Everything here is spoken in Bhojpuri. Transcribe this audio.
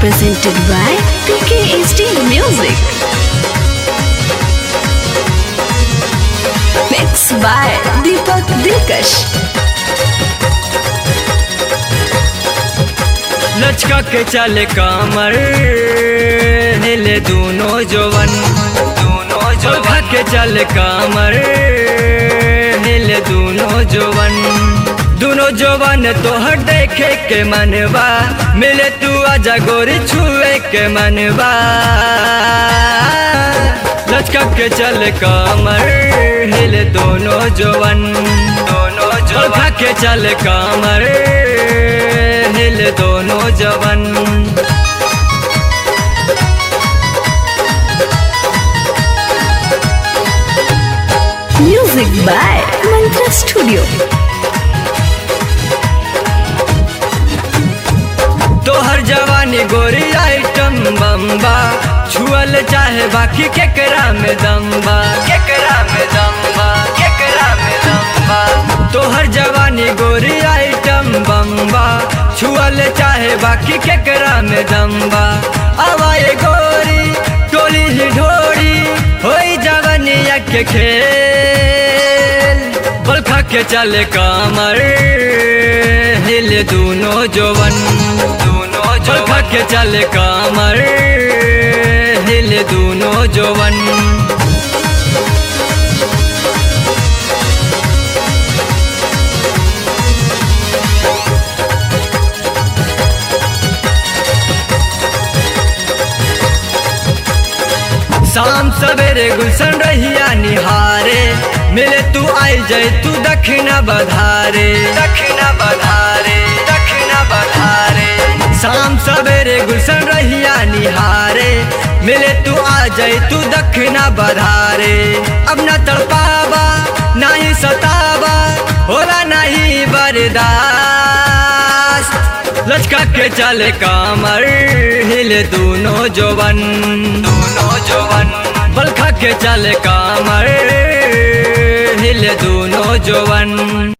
presented by PKHD Music. Mixed by Deepak Dilkash. लचका के चले कामर हिले दोनों जवन दोनों जवन के चले कामर हिले दोनों जवन दोनों जवन तोहर देखे के मनवा मिले तू आजा गोरी छुए के मनवा लचका के चले कामर हिले दोनों जवन दोनों जवन के चले कामर हिल दोनों जवन Music by Mantra Studio. तोहर जवानी गोरी आइटम बम्बा छुअल चाहे बाकी केकरा में दम्बा केकरा में दम्बा केकरा में दम्बा तोहर जवानी गोरी आइटम बम्बा छुअल चाहे बाकी केकरा में दम्बा आवाए गोरी टोली ही ढोरी होई जवानिया के खेल बलखा के चले कामर हिल दोनों जवन दोनों बलखा के चले कामर हिल दोनों जवन शाम सवेरे गुलशन रहिया निहारे मिले तू आई जाए तू दक्षिणा बधारे दक्षिणा बधारे दक्षिणा बधारे शाम सवेरे गुलशन रहिया निहारे मिले तू आ जाए तू दक्षिणा बधारे अब न तड़पावा नहीं सतावा होला नहीं बर्दाश्त लचका के चले कामर हिले दोनों जवन दोनों जवन बलखा के चले कामर हिले दोनों जवन